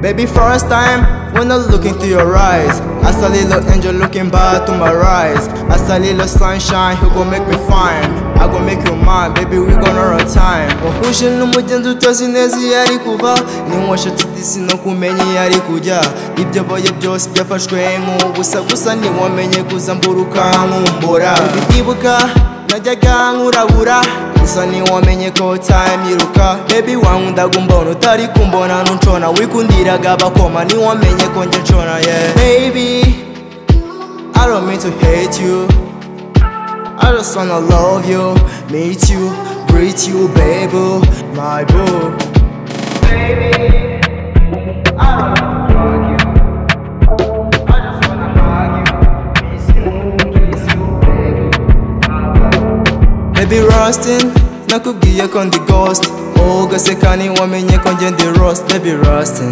Baby, first time when I look into your eyes. I saw little angel looking back to my eyes. I saw little sunshine, he gon' make me fine. I gon' make you mine, baby, we gon' run out time. uhuje n'umugenda utazi neza iyo ari kuva niwasha tuti sinakumenya iyo ari kujya ibyo boye byose byafashwe nk'ubusa gusa ntiwamenye kuza mburuka nkumbura bibuka najyaga nkurabura gusa ntiwamenye ko time iruka baby wankundaga umbona utari kumbona nuncona wikundiraga abakoma ntiwamenye ko njye ncona yeah baby I don't mean to hate you I just wanna love you meet you greet you baby my boo baby rustin nakubwiye ko ndi ghost wowe ugaseka ntiwamenye ko njye ndi rost baby rustin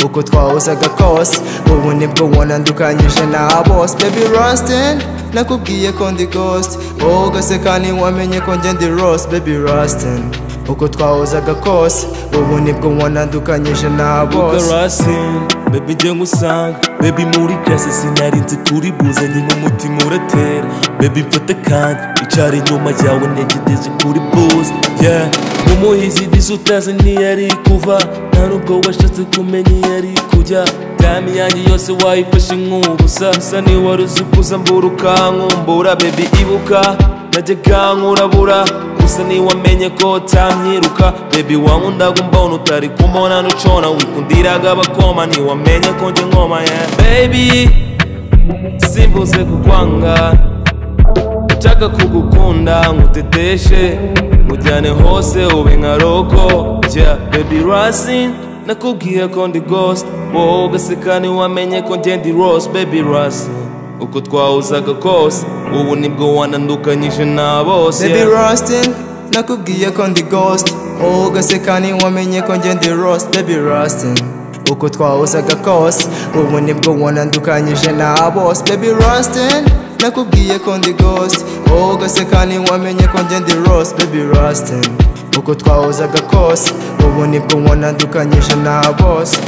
uko twahuzaga kose ubu nibwo wonandukanyije na bose baby rustin nakubwiye ko ndi ghost wowe ugaseka ntiwamenye ko njye ndi rost baby rustin uko twahuzaga kose ubu nibwo wonandukanyije na bose Russell, baby njye ngusanga baby muri classe sinari nzi kuri buze nyine umutima uratera baby mfate kandi icara inyuma yawe ntegereje kuri buze yeah umuhizi disi utazi ntiyari kuva nta nubwo washatse kumenya iyari kujya tami yanjye yose wayifashe nk'ubusa gusa ntiwari uzi kuza mbura ukankumbura baby ibuka najyaga nkurabura gusa ntiwamenye ko utamyiruka baby wankundaga umbona utari kumbona nucona wikundiraga abakoma ntiwamenye ko njye nkoma yeah. baby simbuze kukwanga nshaka kugukunda nkuteteshe nkujyane hose ube nka roko yeah. baby rasin nakubwiye ko ndi ghost wowe ugaseka ntiwamenye ko njye ndi rose baby rasin uko twahuzaga kose ubu nibwo wanandukanyije na bose baby yeah. rustin nakubwiye ko ndi ghost wowe ugaseka ntiwamenye ko njye ndi rost baby rustin uko twahuzaga kose ubu nibwo wonandukanyije na bose baby rustin nakubwiye ko ndi ghost wowe ugaseka ntiwamenye ko njye ndi rost baby rustin uko twahuzaga kose ubu nibwo wonandukanyije na bose